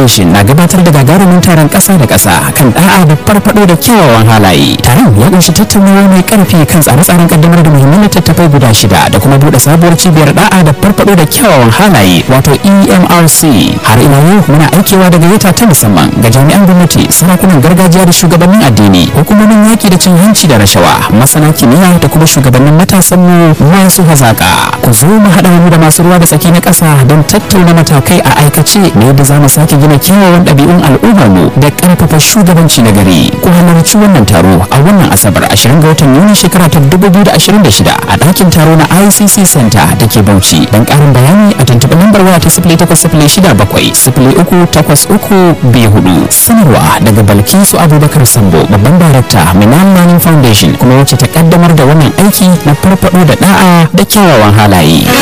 Foundation na gabatar da gagarumin taron ƙasa da ƙasa kan da'a da farfado da kyawawan halaye. Taron ya kunshi tattaunawa mai ƙarfi kan tsare-tsaren kaddamar da muhimman littattafai guda shida da kuma buɗe sabuwar cibiyar da'a da farfado da kyawawan halaye wato EMRC. Har ila yau muna aikewa da gayyata ta musamman ga jami'an gwamnati, sarakunan gargajiya da shugabannin addini, hukumomin yaƙi da cin hanci da rashawa, masana kimiyya da kuma shugabannin matasan mu masu hazaƙa. Ku zo mu haɗa mu da masu ruwa da tsaki na ƙasa don tattauna matakai a aikace na yadda za mu sake gina kyawawan ɗabi'un al'ummar mu da ƙarfafa shugabanci na gari. Ku halarci wannan taro a wannan Asabar 20 ga watan Yuni shekara ta 2026 a ɗakin taro na ICC Center da ke Bauchi. Don ƙarin bayani a tuntuɓi lambar waya ta 0806 sifili uku takwas uku biyu hudu. Sanarwa daga Balkisu Abubakar Sambo babban darakta Minan Learning Foundation kuma wacce ta kaddamar da wannan aiki na farfaɗo da da'a da kyawawan halaye.